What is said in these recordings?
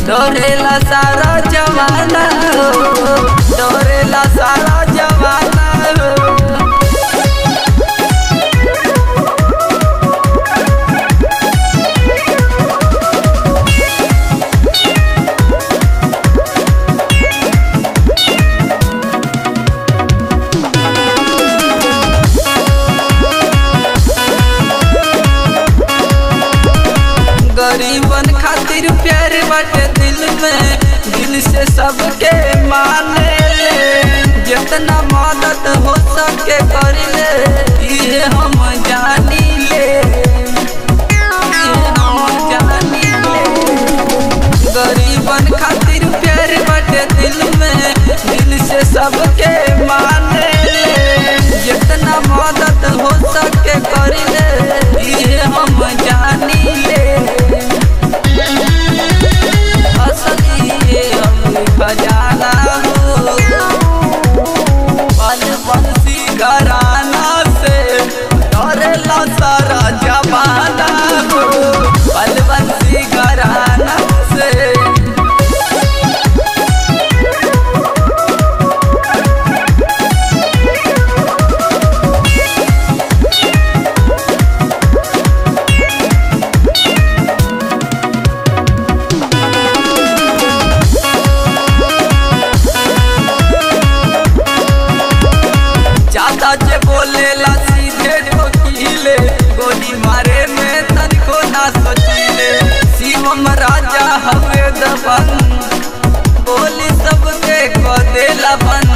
डोरेला सारा जमाना हो डोरेला सारा जमाना हो गरीबन खातिर प्यार बाटे दिल में दिल से सबके माने ले जितना मदद हो सके कर ले ये हम जानी ले ये हम जानी ले गरीबन खातिर प्यार बाटे दिल में दिल से सबके माने ले जितना मदद हो सके कर ले ये हम जानी ले असली ये हम खजाना हो पल बंसी घराना से डरेला सारा जमाना हो पल बंसी घराना से ज्यादा जे बोलेला सीधे ठोकीले गोली मारे में तनिको ना सोचीले शिवम राजा हवे दबन बोली सबके को देला बन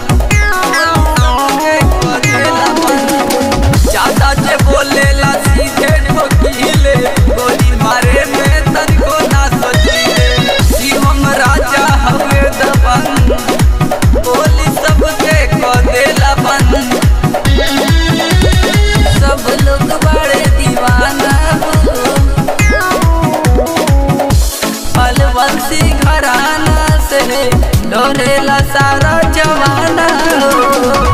सबके को देला बन ज्यादा जे बोलेला सीधे ठोकीले गोली मारे में तनिको ना सोचीले शिवम राजा हवे दबन बोली सबके को देला बन सब लोग बड़े दीवाना हो फलवंशी घराना से डोरेला सारा जमाना हो